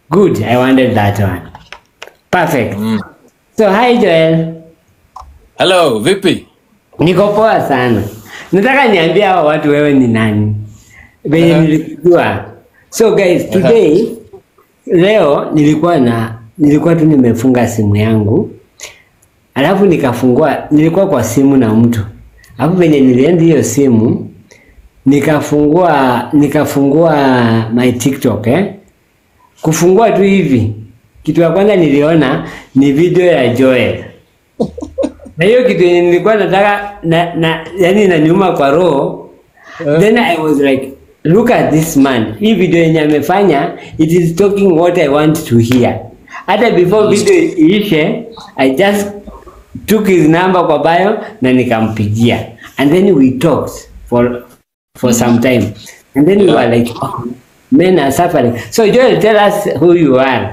Good. I wanted that one. Perfect. So hi Joel. Hello, vipi? Niko poa sana. Nataka niambie hawa watu wewe ni nani. Venye Aha. nilikujua. So guys, today leo nilikuwa na nilikuwa tu nimefunga simu yangu. Alafu nikafungua nilikuwa kwa simu na mtu. Alafu venye nilienda hiyo simu nikafungua nikafungua my TikTok eh. Kufungua tu hivi. Kitu ya kwanza niliona ni video ya Joel. Na hiyo kitu yenye nilikuwa nataka na, na yani inaniuma kwa roho. Then I was like look at this man. Hii video yenye amefanya it is talking what I want to hear. Hata before video iishe I just took his number kwa bio na nikampigia. And then we talked for for some time. And then we were like oh, men are suffering. So Joel tell us who you are.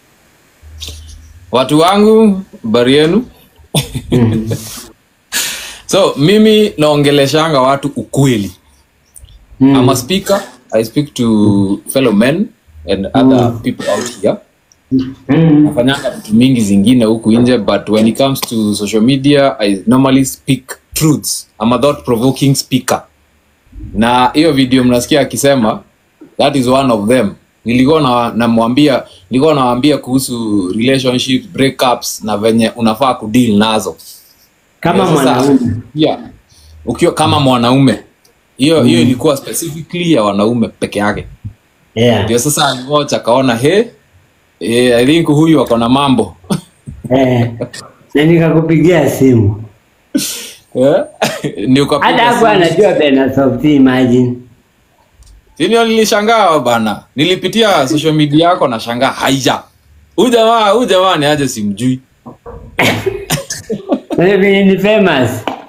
Watu wangu, habari yenu? so mimi naongeleshanga watu ukweli. Mm. I'm a speaker. I speak to fellow men and other people out here. Mm. Nafanyanga vitu mingi zingine huku nje but when it comes to social media I normally speak truths. I'm a thought provoking speaker. Na hiyo video mnasikia akisema that is one of them. Nilikuwa na namwambia nilikuwa nawaambia kuhusu relationship breakups na venye unafaa kudeal nazo. Kama Sasa, mwanaume. Yeah. Ukiwa kama mwanaume. Hiyo hiyo ilikuwa specifically ya wanaume peke yake. Yeah. Ndio sasa aliwatch akaona he eh, I think huyu ako na mambo. Eh, na nikakupigia simu Eh? Ndio ukapiga hata hapo simu. anajua Benasoft, imagine Sio nilishangaa bana. Nilipitia social media yako na shangaa haija. Huyu jamaa, huyu jamaa ni aje simjui. Na vile ni famous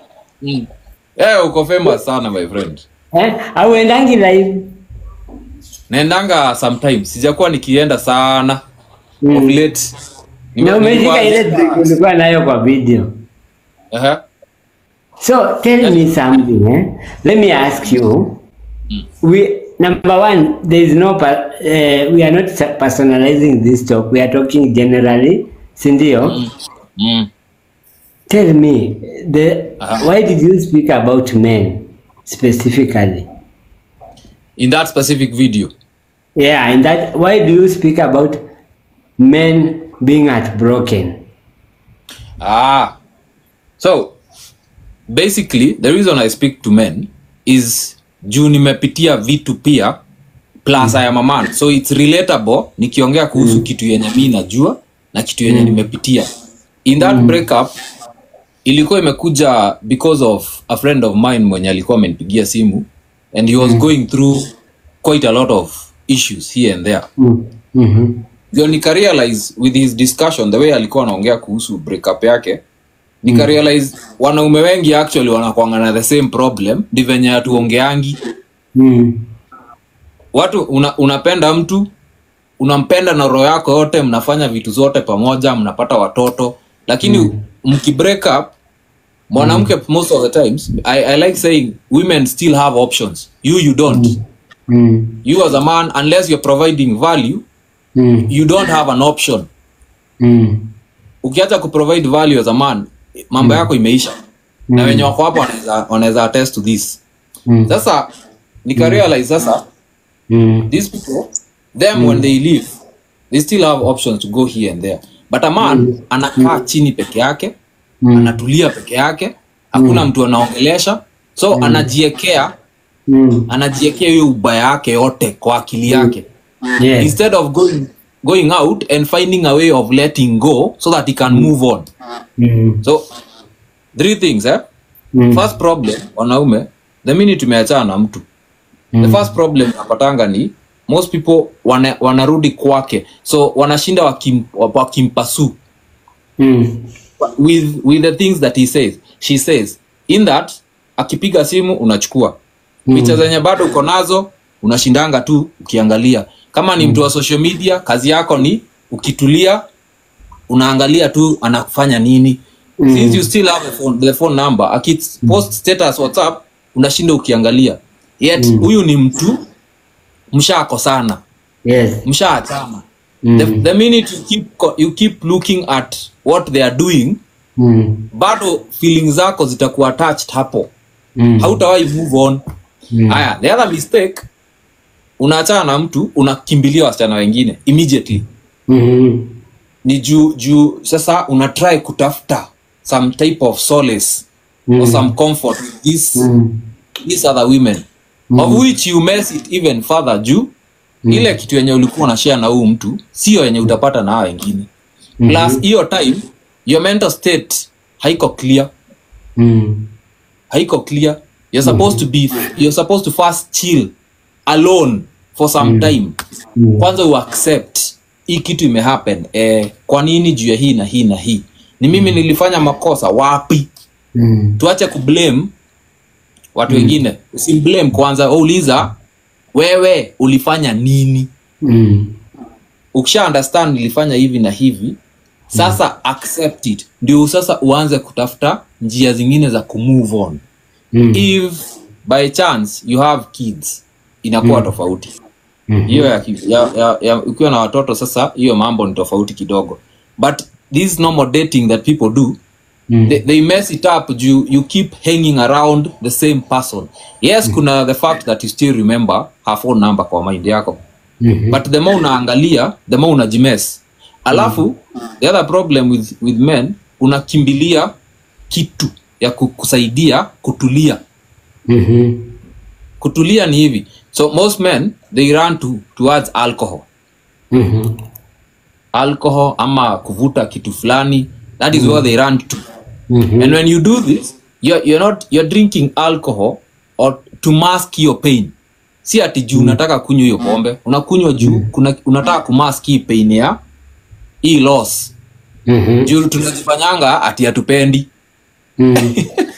Eh, uko famous sana my friend. eh, auendangi live Naendanga sometimes. Sijakuwa nikienda sana. Mm. Of late. Nime- na umeshika nilikuwa- ile trick ulikuwa nayo kwa video. Aha. So tell me something eh? Let me ask you. We number one, there is no per, uh, we are not personalizing this talk. We are talking generally, sindio? Mm. Tell me the Uh-huh. why did you speak about men specifically? In that specific video. Yeah, and that why do you speak about men being heartbroken? Ah. So basically the reason I speak to men is juu nimepitia vitu pia plus I am a man. So it's relatable nikiongea kuhusu kitu yenye mi najua na kitu yenye nimepitia. In that breakup ilikuwa imekuja because of a friend of mine mwenye alikuwa amenipigia simu and he was going through quite a lot of issues here and there Mm. Mm-hmm. ndio nikarealize with his discussion the way alikuwa anaongea kuhusu breakup yake nikarealize wanaume wengi actually wanakwanga na the same problem ndi venye hatuongeangi Mm. watu una, unapenda mtu unampenda na roho yako yote mnafanya vitu zote pamoja mnapata watoto lakini mm. mkibreak up mwanamke most of the times I, i like saying women still have options you you don't Mm. you as a man unless you're providing value Mm. you don't have an option Mm. ukiacha kuprovide value as a man mambo yako imeisha na wenye wako hapo wanaweza- wanaweza attest to this Mm. sasa nikarealize sasa Mm. these people them when they leave they still have options to go here and there but a man anakaa chini peke yake anatulia peke yake hakuna mtu anaongelesha so anajiekea Mm. anajiekea hiyo ubaya yake yote kwa akili yake Yes. instead of going going out and finding a way of letting go so that he can move on Mm. so three things eh? Mm. first problem wanaume the minute tumeachana na mtu the first problem napatanga ni most people wana, wanarudi kwake so wanashinda wakim, wakimpasu Mm. with, with the things that he says she says in that akipiga simu unachukua picha zenye bado uko nazo unashindanga tu ukiangalia kama ni mtu wa social media kazi yako ni ukitulia unaangalia tu anafanya nini since you still have the phone, the phone number akipost status whatsapp unashinda ukiangalia yet huyu ni mtu mshakosana Yes. mshaachana Mm. the, the minute you keep, co- you keep looking at what they are doing Mm. bado feelings zako zitakuwa attached hapo Mm. hautawahi move on haya the other mistake unaachana na mtu unakimbilia wasichana wengine immediately Mhm. ni juu juu sasa una try kutafuta some type of solace or some comfort with this, Mm. these other women of which you mess it even further juu ile kitu yenye ulikuwa na share na huu mtu sio yenye utapata na hao wengine plus hiyo time your mental state haiko clear Mm. haiko clear you're supposed to be you're supposed to first chill alone for some time Mm. kwanza uaccept hii kitu imehappen eh, kwa nini juu ya hii na hii na hii ni mimi nilifanya makosa wapi Mm. tuache kublame watu wengine usimblame kwanza uliza wewe ulifanya nini Mm. ukisha understand nilifanya hivi na hivi sasa accept it ndio sasa uanze kutafuta njia zingine za kumove on Mm. if by chance you have kids inakuwa tofauti Mhm. hiyo ya, ki- ya, ya, ya ukiwa na watoto sasa hiyo mambo ni tofauti kidogo but this normal dating that people do Mm. they, they mess it up you, you keep hanging around the same person yes kuna the fact that you still remember her phone number kwa mind yako Mhm. but the more unaangalia the more unajimes alafu the other problem with, with men unakimbilia kitu ya ku- kusaidia kutulia Mhm. kutulia ni hivi so most men they run to, towards alcohol Mhm. alcohol ama kuvuta kitu fulani that is where they run to Mhm. and when you do this you're, you're not you're drinking alcohol or to mask your pain si ati juu unataka kunywa hiyo pombe unakunywa juu kuna, unataka kumask hii pain ya hii loss Mhm. juu tunajifanyanga ati hatupendi Mm.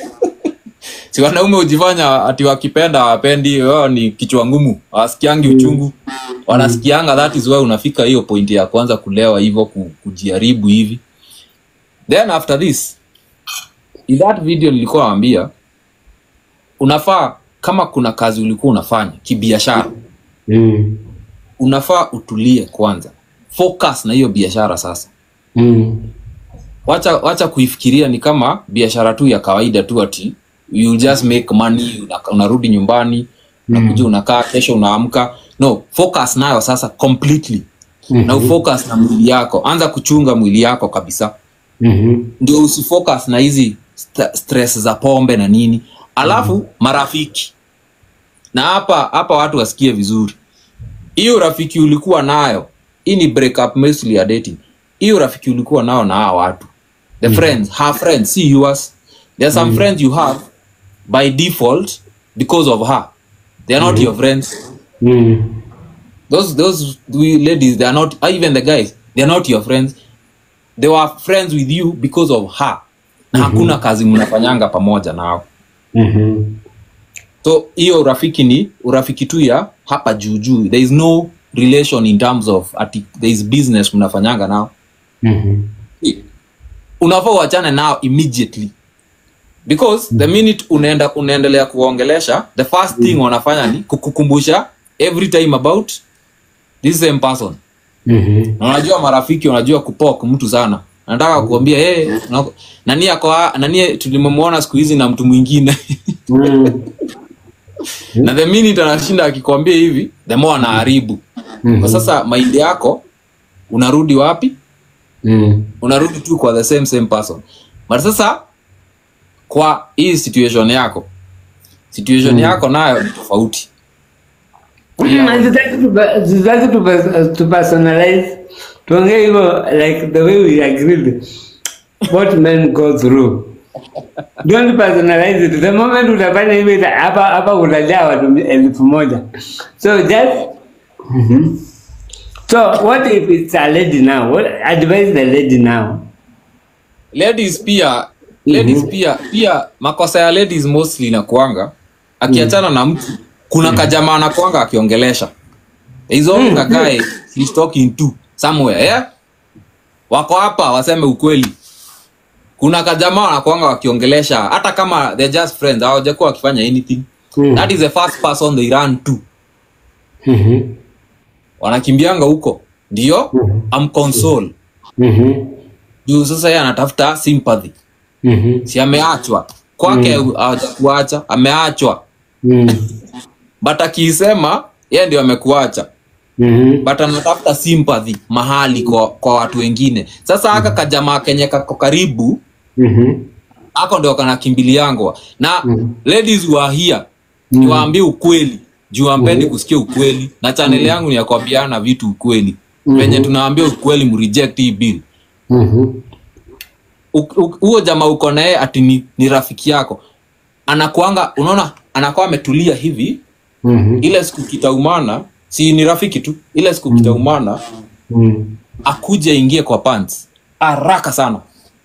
si wanaume hujifanya ati wakipenda wapendi wao ni kichwa ngumu hawasikiangi uchungu wanasikianga that is why unafika hiyo pointi ya kwanza kulewa hivyo ku- kujaribu hivi then after this in that video nilikuwa nawambia unafaa kama kuna kazi ulikuwa unafanya kibiashara Mm. unafaa utulie kwanza focus na hiyo biashara sasa Mm. wacha wacha kuifikiria ni kama biashara tu ya kawaida tu ati you just make money una- unarudi nyumbani unakuja unakaa kesho unaamka no focus nayo sasa completely na ufocus na mwili yako anza kuchunga mwili yako kabisa Mhm. ndio usifocus na hizi st stress za pombe na nini alafu marafiki na hapa hapa watu wasikie vizuri hiyo rafiki ulikuwa nayo hii ni break up mostly ya dating hiyo rafiki ulikuwa nao na hawa watu the friends her friends see yours there are some friends you have by default because of her they are not your friends Mm. those those we ladies they are not even the guys they are not your friends they were friends with you because of her na hakuna kazi mnafanyanga pamoja nao Mhm. so hiyo urafiki ni urafiki tu ya hapa juu juu there is no relation in terms of ati there is business mnafanyanga nao Mhm. unafaa uachane nao immediately because the minute unaenda unaendelea kuongelesha the first thing wanafanya ni kukukumbusha every time about this same person Mhm. na unajua marafiki wanajua kupok mtu sana nataka kuambia hey, na- nani ako ha- nani tulimemwona siku hizi na mtu mwingine Mm. na the minute anashinda akikwambia hivi the more anaharibu kwa sasa maindi yako unarudi wapi Mm. unarudi tu kwa the same same person but sasa kwa hii situation yako situation yako nayo ni tofauti Hatutaki tupa- hatutaki tupa- tupersonalize tuongee hivyo like the way we agreed what men go through don't personalize it the moment utafanya hivyo ita- hapa hapa utajaa watu elfu moja so just Mhm. so what if it's a lady now what advise the lady now ladies pia ladies pia pia makosa ya ladies mostly inakuanga akiachana na mtu kuna kajamaa anakuanga akiongelesha There is always a guy he's talking to somewhere yeah? wako hapa waseme ukweli kuna kajamaa wanakuanga wakiongelesha hata kama they're just friends hawajakuwa wakifanya anything Mm. that is the first person they run to Mhm. wanakimbianga huko ndio amconsole Mhm. juu sasa yeye anatafuta sympathy Mhm. si ameachwa kwake hawajakuacha ameachwa Mhm. but akiisema yeye ndio amekuacha Mhm. but anatafuta sympathy mahali kwa, kwa watu wengine sasa aka kajamaa kenye kako karibu Mhm. ako ndio kanakimbiliangwa na Mhm. ladies who are here Mhm. niwaambie ukweli juu ampendi kusikia ukweli na chaneli yangu ni ya kuambiana vitu ukweli Mhm. venye tunaambia ukweli mreject hii bill Mhm. U- u- huo jamaa uko naye ati ni, ni rafiki yako anakuanga unaona anakuwa ametulia hivi Mhm. ile siku kitaumana si ni rafiki tu ile siku kitaumana Mhm. akuje ingie kwa pants haraka sana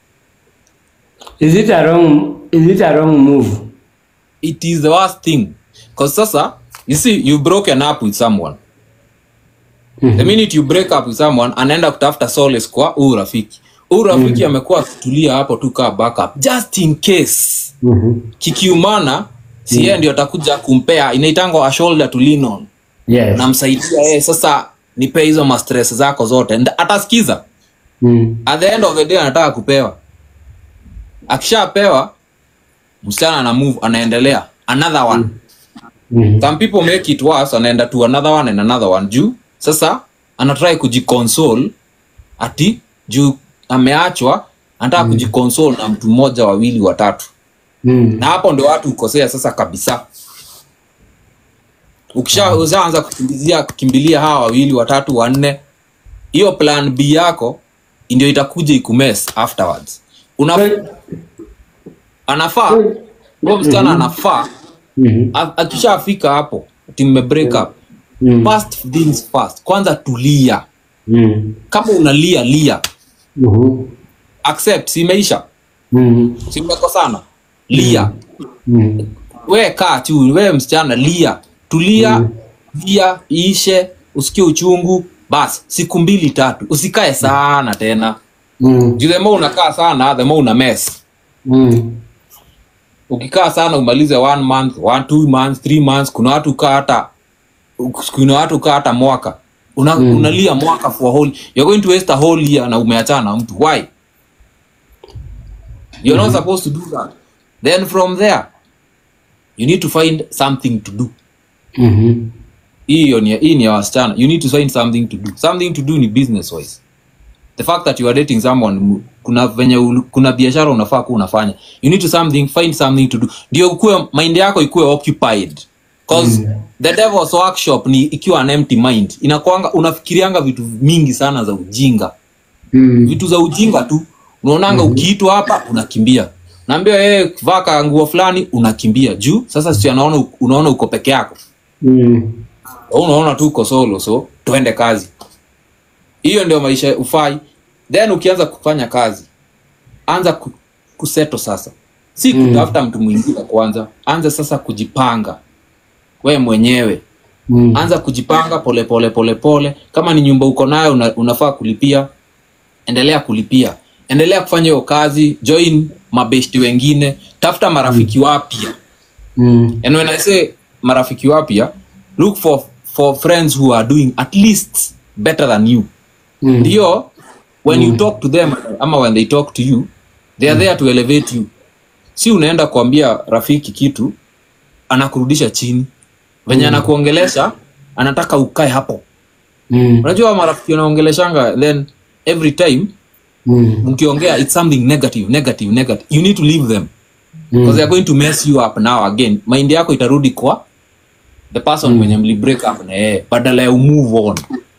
Is it a wrong is it a wrong move? it is the worst thing cause sasa you see you broken up with someone the minute you break up with someone anaenda kutafuta solace kwa huu rafiki huu rafiki amekuwa akitulia hapo tu kaa backup just in case Mhm. kikiumana si yeye ndio atakuja kumpea inaitangwa a shoulder to lean on Yes. namsaidia yeye sasa nipe hizo mastress zako zote Nda- atasikiza Mhm. at the end of the day anataka kupewa akishapewa msichana ana move anaendelea another one Mhm. some people make it worse anaenda to another one and another one juu sasa anatrai kujiconsole ati juu ameachwa anataka kujiconsole na mtu mmoja wawili watatu Mhm. na hapo ndio watu ukosea sasa kabisa ukisha ushaanza kukimbizia kukimbilia hawa wawili watatu wanne hiyo plan b yako ndio itakuja ikumes afterwards una anafaa huyo msichana anafaa Mhm. a- akishafika hapo ati mme break up Mhm. first things first kwanza tulia Mhm. kama unalia lia Mhm. accept simeisha Mhm. simekosana lia Mhm. we kaa tu we msichana lia tulia lia iishe usikie uchungu bas siku mbili tatu usikae sana tena Mhm. juu the more unakaa sana the more una mess Mhm. ukikaa sana umalize one month one two months three months kuna watu kaa hata kuna watu kaa hata mwaka una, unalia mwaka for a whole you're going to waste a whole year na umeachana na mtu why you're not supposed to do that then from there you need to find something to do Mhm. hiyo ni hii ni ya wasichana you need to find something to do something to do ni business wise the fact that you are dating someone mu- kuna venye ulu- kuna biashara unafaa kuwa unafanya you need to something find something to do ndio ukue mind yako ikuwe occupied cause the devil's workshop ni ikiwa an empty mind inakwanga unafikirianga vitu mingi sana za ujinga Mhm. vitu za ujinga tu unaonanga ukiitwa hapa unakimbia naambia yeye vaa ka nguo fulani unakimbia juu sasa si anaona unaona uko peke yako Mhm. Wewe unaona tu uko solo so twende kazi hiyo ndio maisha ufai then ukianza kufanya kazi anza ku, kuseto sasa si Mm. kutafuta mtu mwingine kwanza anza sasa kujipanga we mwenyewe Mhm. anza kujipanga pole pole pole pole kama ni nyumba uko nayo una, unafaa kulipia endelea kulipia endelea kufanya hiyo kazi join mabeshti wengine tafuta marafiki wapya Mhm. and when i say marafiki wapya look for for friends who are doing at least better than you Mhm. ndio when you talk to them ama when they talk to you they are there to elevate you si unaenda kuambia rafiki kitu anakurudisha chini venye anakuongelesha anataka ukae hapo Mhm. unajua marafiki wanaongeleshanga then every time Mhm. mkiongea it's something negative negative negative you need to leave them because they are going to mess you up now again mind yako itarudi kwa the person mwenye mli break up na yeye badala ya umove on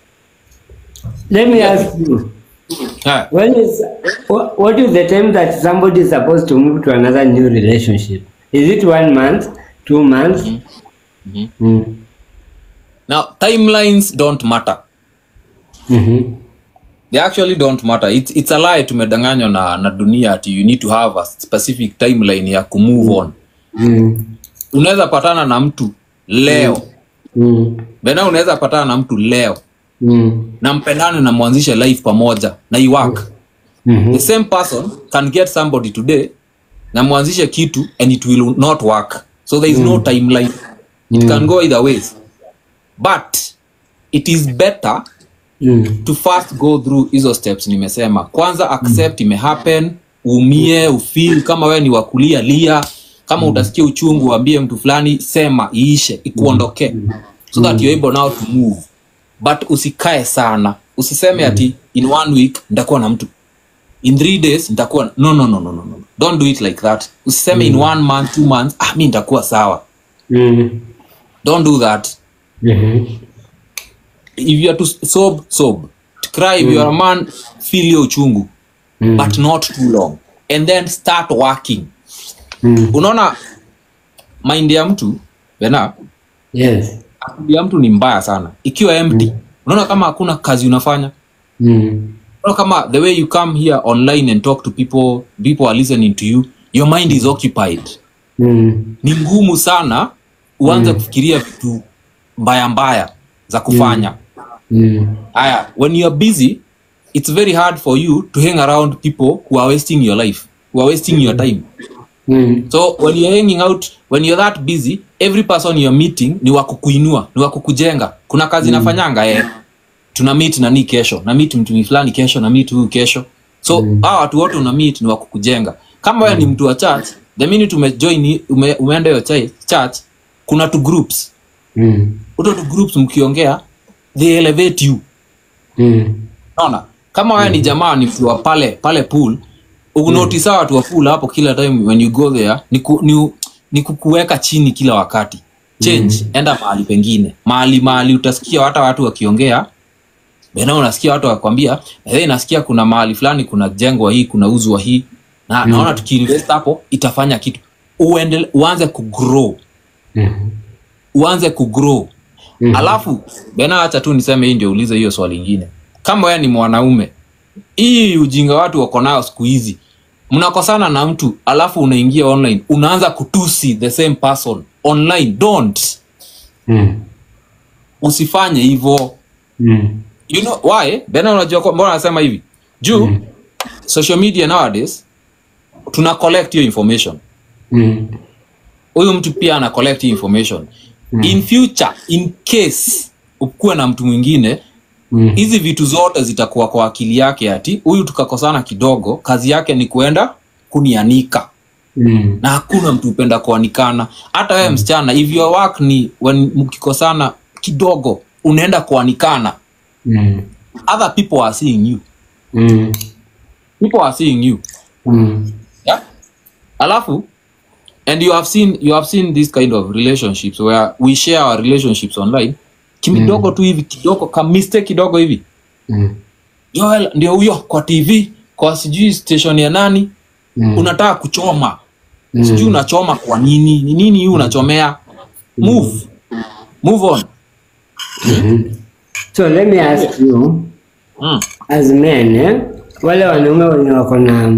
Let me ask you. Ha, When is what, what is the time that somebody is supposed to move to another new relationship? Is it one month, two months? Mhm. Mm. now timelines don't matter Mhm. they actually don't matter it's, it's a lie tumedanganywa na, na dunia ati you need to have a specific timeline ya kumove on Mm. unaweza patana na mtu leo Mm. bena unaweza patana na mtu leo Mm. na mpendane na mwanzishe life pamoja na iwork Mhm. the same person can get somebody today na mwanzishe kitu and it will not work so there is no timeline it can go either ways but it is better Mm. to first go through hizo steps nimesema kwanza accept imehappen uumie ufeel kama wewe ni wakulia lia kama utasikia uchungu waambie mtu fulani sema iishe ikuondokee so that you're able now to move but usikae sana usiseme ati in one week nitakuwa na mtu in three days nitakuwa no, no, no, no, no, no. don't do it like that usiseme in one month two months ah, mi nitakuwa sawa Mm. don't do that Mhm. if you are to sob sob to cry if you are a man feel your uchungu Mm. but not too long and then start working Mm. unaona mind ya mtu bena Yes. akili ya mtu ni mbaya sana ikiwa empty unaona kama hakuna kazi unafanya Mm. unaona kama the way you come here online and talk to people people are listening to you your mind is occupied Mm. ni ngumu sana uanze kufikiria vitu mbaya mbaya za kufanya Mm. aya when you are busy it's very hard for you to hang around people who are wasting your life who are wasting your time Mm. so when you're hanging out when you're that busy every person you're meeting ni wakukuinua ni wakukujenga kuna kazi nafanyanga eh tuna meet nani kesho na meet mtu fulani kesho na meet huyu kesho so mm. hawa watu wote una meet ni wakukujenga kama wewe ni mtu wa church the minute umejoin ume, umeenda hiyo chai- church kuna tu groups Mm. uto tu groups mkiongea they elevate you Mm. naona kama wewe ni jamaa ni mtu wa pale pale pool unotice mm. watu wa pool hapo kila time when you go there ni, ku, ni, ni kukuweka chini kila wakati change mm. enda mahali pengine mahali mahali utasikia hata watu wakiongea bena unasikia watu wakwambia hey, nasikia kuna mahali fulani kuna jengwa hii kuna uzwa hii na mm. naona tukiinvest hapo itafanya kitu uendele, uanze kugrow Mhm. uanze kugrow Mhm. alafu bena acha tu niseme hii ndio ulize hiyo swali ingine kama wewe ni mwanaume hii ujinga watu wako nayo siku hizi mnakosana na mtu alafu unaingia online unaanza kutusi the same person online don't Mm. usifanye hivyo Mm. you know why bena unajua kwa- mbona nasema hivi juu social media nowadays tuna collect hiyo information Mm. huyu mtu pia ana collect hii information in future in case ukuwe na mtu mwingine Mm. hizi vitu zote zitakuwa kwa akili yake ati huyu tukakosana kidogo kazi yake ni kuenda kunianika Mm. na hakuna mtu upenda kuanikana hata wewe msichana if your work ni when mkikosana kidogo unaenda kuanikana Mm. other people are seeing you Mm. people are seeing you Mm. yeah? alafu and you have seen you have seen this kind of relationships where we share our relationships online kimidogo tu hivi kidogo ka mistake kidogo hivi Mm. Joel ndio huyo kwa tv kwa sijui station ya nani Mm. unataka kuchoma Mm. sijui unachoma kwa nini ni nini hii unachomea move move on So let me ask you mm. as men eh, wale wanaume wenye wako na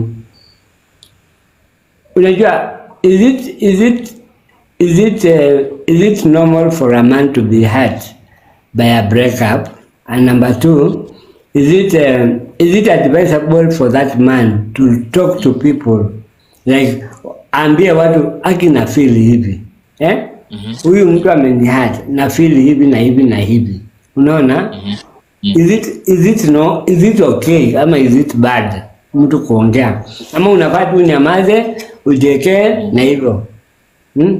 unajua is it is it is it uh, is it normal for a man to be hurt by a breakup and number two is it um, is it advisable for that man to talk to people like ambie watu aki na feel hivi eh huyu mtu amenihurt na feel hivi na hivi na hivi unaona is it is it no is it okay ama is it bad mtu kuongea ama unafaa tu nyamaze ujekee na hivyo hmm?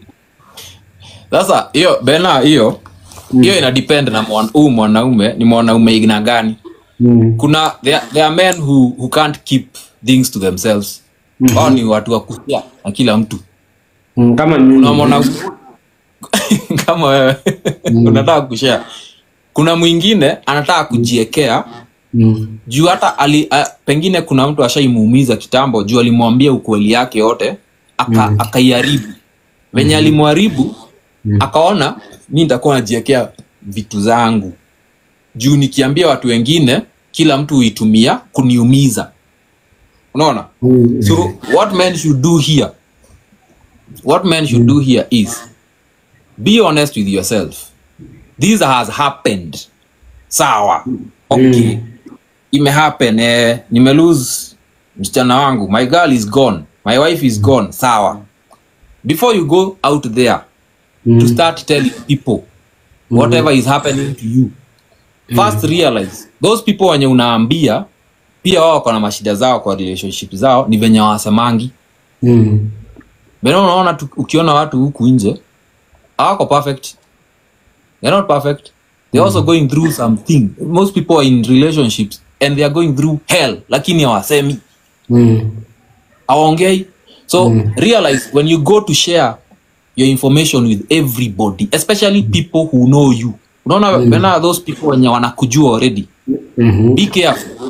sasa hiyo bena hiyo hiyo ina depend na mwan- huyu mwanaume ni mwanaume aina gani Mm. kuna there, there are men who, who can't keep things to themselves mm ni watu wa kusia na kila mtu Mm, kama mimi kuna mwanaume kama wewe unataka kushare kuna mwingine anataka kujiekea mm. juu hata ali, a, pengine kuna mtu ashaimuumiza kitambo juu alimwambia ukweli yake yote aka, akaiharibu venye alimharibu akaona mi nitakuwa najiekea vitu zangu juu nikiambia watu wengine kila mtu huitumia kuniumiza unaona Mm. so what men should do here what men should do here is be honest with yourself this has happened sawa okay imehappen eh, nimelose msichana wangu my girl is gone my wife is gone sawa before you go out there to start telling people whatever is happening to you first realize those people wenye unaambia pia wao wako na mashida zao kwa relationship zao ni venye wasemangi Mm. Bena unaona tu, ukiona watu huku nje hawako perfect they're not perfect they're also going through something most people are in relationships and they are going through hell lakini hawasemi Mm. awaongei so realize when you go to share your information with everybody especially people who know you unaona mm. those people wenye wanakujua already Mhm. be careful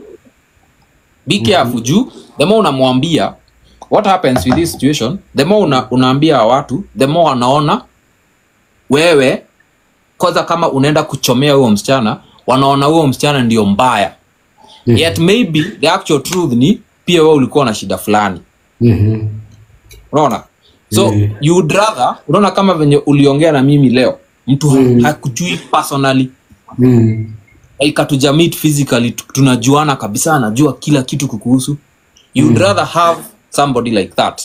be careful juu the more unamwambia what happens with this situation the more una, unaambia watu the more wanaona wewe kwanza kama unaenda kuchomea huo msichana wanaona huo msichana ndio mbaya Mhm. yet maybe the actual truth ni pia wewe ulikuwa na shida fulani Mhm. unaona so Mhm. you would rather unaona kama venye uliongea na mimi leo mtu Mhm. hakujui personally Mm. ikatuja meet physically tu- tunajuana kabisa anajua kila kitu kukuhusu you would rather have somebody like that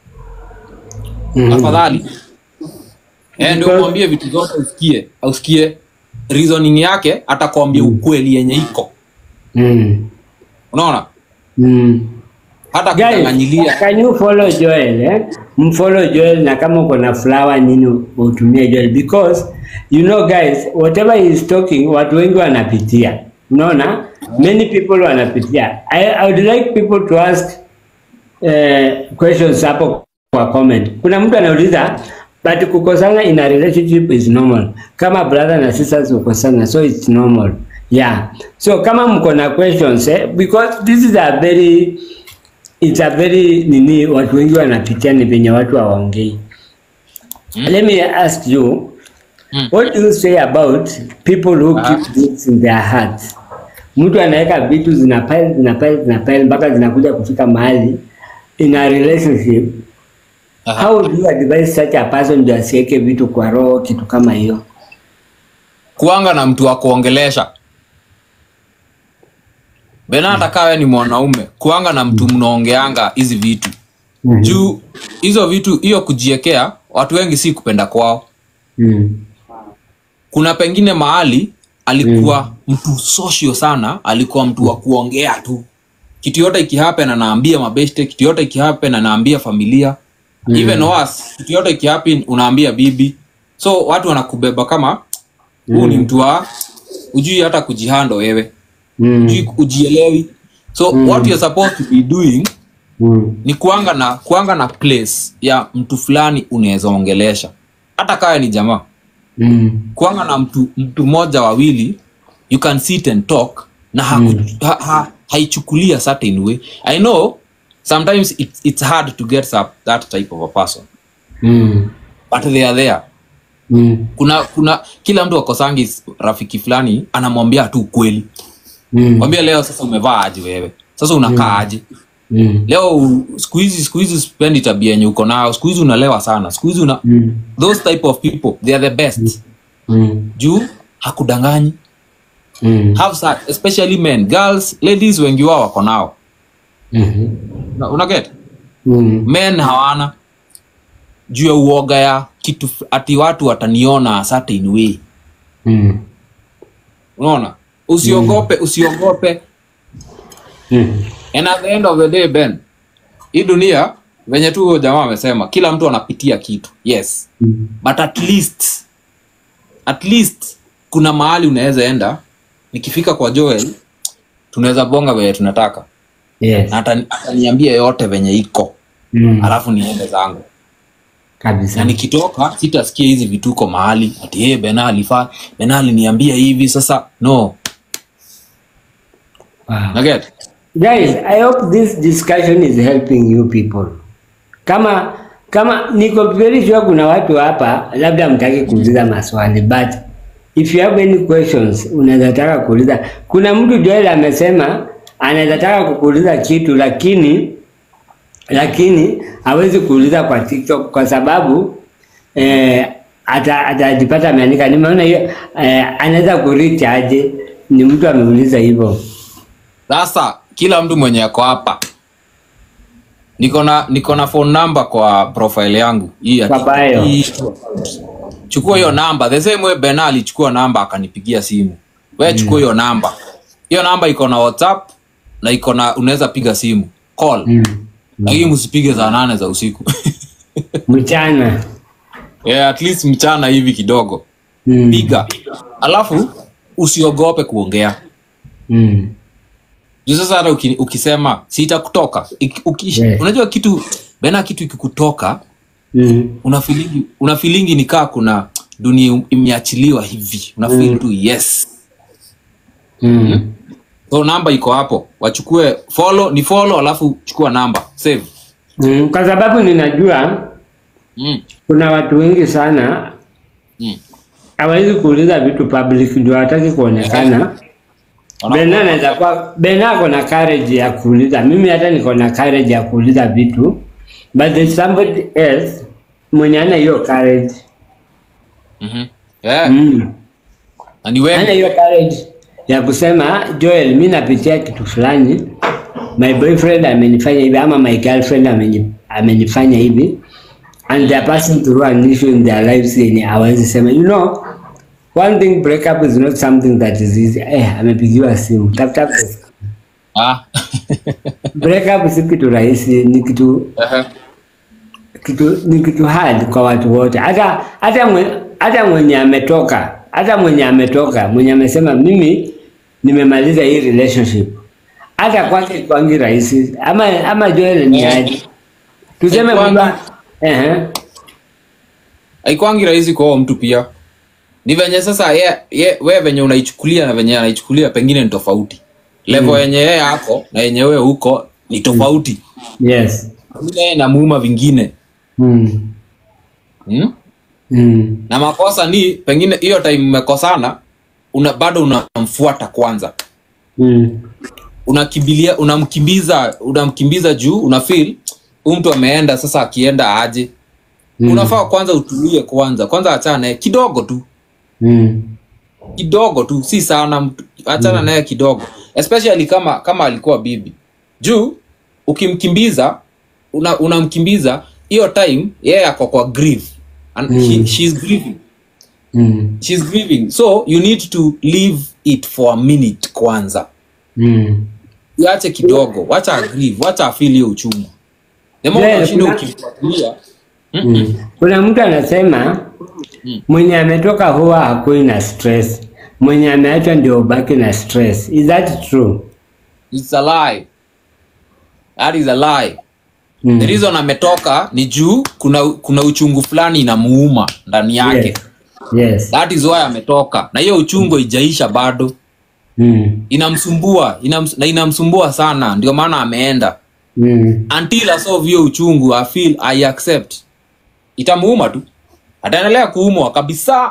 Mhm. afadhali Eh, ndio Because- umwambie vitu zote usikie usikie reasoning yake atakwambia ukweli yenye iko Mm. unaona Mm. hata Guys, kudanganyilia can you follow Joel eh? Mfollow Joel na kama uko na flower nini utumie Joel because you know guys whatever he is talking watu wengi wanapitia. Unaona? Many people wanapitia. I, I would like people to ask eh, questions hapo kwa comment. Kuna mtu anauliza but kukosana in a relationship is normal. Kama brother na sisters kukosana so it's normal. Yeah. So kama mko na questions eh, because this is a very it's a very nini watu wengi wanapitia ni venye watu hawaongei. Let me ask you Mm. what do you say about people who Ah. keep things in their hearts? Mtu anaweka vitu zina pile zina pile zina pile mpaka zinakuja kufika mahali in a relationship. Aha. How do you advise such a person ndio asiweke vitu kwa roho kitu kama hiyo? kuanga na mtu wa kuongelesha bena hata kawe ni mwanaume kuanga na mtu mnaongeanga hizi vitu Mhm. juu hizo vitu hiyo kujiekea watu wengi si kupenda kwao Mm. kuna pengine mahali alikuwa mtu social sana alikuwa mtu wa kuongea tu kitu yote ikihappen anaambia mabeshte kitu yote ikihappen anaambia familia even worse kitu yote ikihappen unaambia bibi so watu wanakubeba kama huu ni mtu wa ujui hata kujihando wewe Mm. ujui ujielewi so what you're supposed to be doing Mm. ni kuanga na kuanga na place ya mtu fulani unaweza ongelesha hata kawe ni jamaa Mm. kuanga na mtu mtu mmoja wawili you can sit and talk na haku, ha, ha, haichukulia certain way i know sometimes it, it's hard to get that, that type of a person Mm. but they are there Mm. kuna kuna kila mtu akosangi rafiki fulani anamwambia tu ukweli Mm. mwambia leo sasa umevaa aje wewe sasa unakaa aje Mm. leo u- siku hizi siku hizi spendi tabia yenye uko nayo siku hizi unalewa sana siku hizi una Mm. those type of people they are the best Mm. juu hakudanganyi Mm. have such, especially men girls ladies wengi wao wako nao Mhm. Una- una get Mm. men hawana juu ya uoga ya kitu f- ati watu wataniona a certain way Mm. unaona usiogope usiogope Mm. and at the end of the day ben hii dunia venye tu huyo jamaa amesema kila mtu anapitia kitu yes Mm. but at least at least kuna mahali unaweza enda nikifika kwa joel tunaweza bonga venye tunataka Yes. na atani- ataniambia yote venye iko Mm. alafu niende zangu Kabisa. na nikitoka sitasikia hizi vituko mahali ati hey, bena alifaa bena aliniambia hivi sasa no Wow. naget Guys, I hope this discussion is helping you people. Kama kama niko very sure kuna watu hapa labda mtaki kuuliza maswali but if you have any questions unaweza taka kuuliza. Kuna mtu Joel amesema anaweza taka kukuuliza kitu lakini lakini hawezi kuuliza kwa TikTok kwa sababu eh, ata- atajipata ameandika. Nimeona hiyo eh, anaweza kureach aje? Ni mtu ameuliza hivyo. sasa kila mtu mwenye ako hapa niko na niko na phone number kwa profile yangu hii ya- Kwa bio. hii- chukua hiyo namba the same way bena alichukua namba akanipigia simu we chukua hiyo namba hiyo namba iko na whatsapp na iko na unaweza piga simu call Mm. lakini msipige saa nane za usiku Mchana. yeah, at least mchana hivi kidogo Mm. piga alafu usiogope kuongea Mm. juu sasa hata uki, ukisema sitakutoka Iki- uki, Yeah. unajua kitu bena kitu ikikutoka Mm. una feelingi una feelingi ni kaa kuna dunia imeachiliwa hivi una feel tu yes Mm. so namba iko hapo wachukue follow ni follow alafu chukua namba save Mm. Kwa sababu ninajua mm. kuna watu wengi sana Mm. hawezi kuuliza vitu public ndio hawataki kuonekana. Bena anaweza kuwa Bena ako na courage ya kuuliza. Mimi hata niko na courage ya kuuliza vitu but there's somebody else mwenye ana hiyo courage. Mhm. Yeah. Mm. na ni Ana wengi hiyo courage ya kusema Joel, mi napitia kitu fulani, my boyfriend amenifanya hivi ama my girlfriend ameni- amenifanya hivi and they're passing through an issue in their lives yenye hawezi sema you know one thing breakup is not something that is easy eh amepigiwa simu tap tap ah. breakup si kitu rahisi ni kitu Ehe. kitu ni kitu hard kwa watu wote hata hata mwe, hata mwenye ametoka hata mwenye ametoka mwenye amesema mimi nimemaliza hii relationship hata kwake kwangi rahisi ama ama Joel ni aje tuseme Kwangu- kwamba ehe haikwangi rahisi kwa huo mtu pia ni venye sasa ye, ye, we venye unaichukulia na venye anaichukulia pengine ni tofauti levo Mm. yenye yeye ako na yenye wewe huko ni tofauti yes Pengine yeye namuuma vingine mm. hmm? Mm. na makosa ni pengine hiyo time mmekosana una, bado unamfuata kwanza Mm. unakimbilia unamkimbiza unamkimbiza juu una feel huyu mtu ameenda sasa akienda aje Mm. unafaa kwanza utulie kwanza kwanza achana naye kidogo tu Mm. kidogo tu si sana mtu- achana naye kidogo especially kama kama alikuwa bibi juu ukimkimbiza una- unamkimbiza hiyo time yeye ako kwa grief and Mm. he, she's grieving Mm. she's grieving so you need to leave it for a minute kwanza Mm. iache kidogo wacha agrieve wacha afeel hiyo uchungu the more Yeah, unashinda kuna- ukimfuatilia Mm. Kuna mtu anasema Mm. mwenye ametoka huwa hakui na stress, mwenye ameachwa ndio ubaki na stress. Is that true? it's a lie that is a lie Mm. the reason ametoka ni juu kuna kuna uchungu fulani inamuuma ndani yake Yes. Yes. that is why ametoka na hiyo uchungu ijaisha bado Mm. inamsumbua inams, na inamsumbua sana ndio maana ameenda Mm. until asolve hiyo uchungu I feel I accept itamuuma tu ataendelea kuumwa kabisa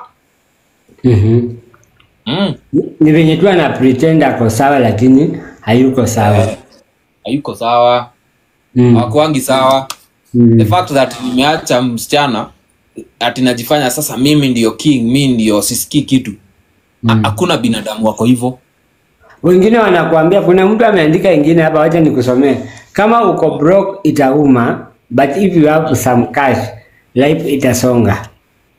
Mhm. mm. Ni venye tu ana pretend ako sawa lakini hayuko sawa. hayuko sawa Mm. hawakuangi sawa Mm. the fact that nimeacha msichana ati najifanya sasa mimi ndio king mi ndio sisikii kitu Ha- hakuna binadamu wako hivyo Wengine wanakuambia, kuna mtu ameandika ingine hapa, wacha nikusomee. Kama uko broke itauma, but if you have some cash, life itasonga.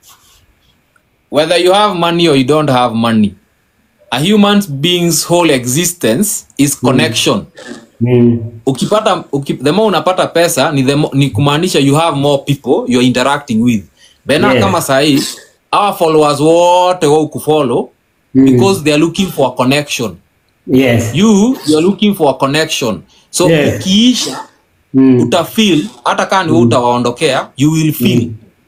whether you have money or you don't have money a human being's whole existence is connection Mm. ukipata uki, the more unapata pesa ni, the mo, ni kumaanisha you have more people you're interacting with bena Yes. kama sahii our followers wote wa kufollow Mm. because they are looking for a connection Yes. you you are looking for a connection so Yes. ukiisha Mm. utafeel hata kaa ni wewe utawaondokea you will feel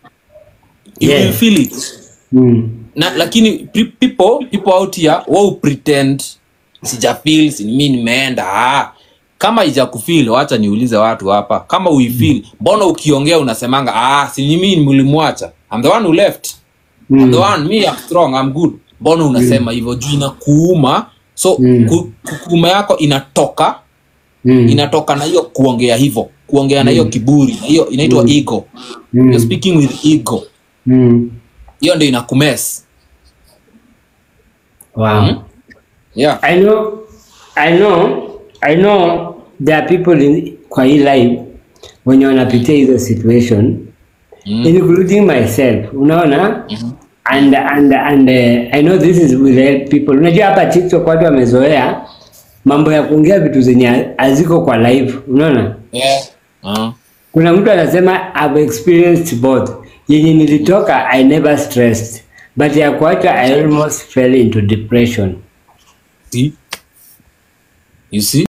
you Yes. will feel it Mm. na lakini pe- people people out here wao pretend sija feel si mimi nimeenda ah kama ija kufeel wacha niulize watu hapa kama uifeel mbona ukiongea unasemanga ah si mimi nilimwacha i'm the one who left I'm the one me I'm strong I'm good mbona unasema hivyo juu inakuuma so Mm. ku, kuuma yako inatoka Mm. inatoka na hiyo kuongea hivyo kuongea na hiyo kiburi na hiyo inaitwa ego Mm. you're speaking with ego Mm. hiyo ndio inakumes Wow. Mm. yeah I know, I know, I know there are people in, kwa hii life wenye wanapitia hizo situation Mm. including myself. Unaona, and and and uh, I know this is will help people. Unajua hapa TikTok watu wamezoea mambo ya kuongea vitu zenye haziko kwa live, unaona? yeah. uh, Kuna mtu anasema I've experienced both. Yenye nilitoka I never stressed, but ya kuacha I almost fell into depression. see you see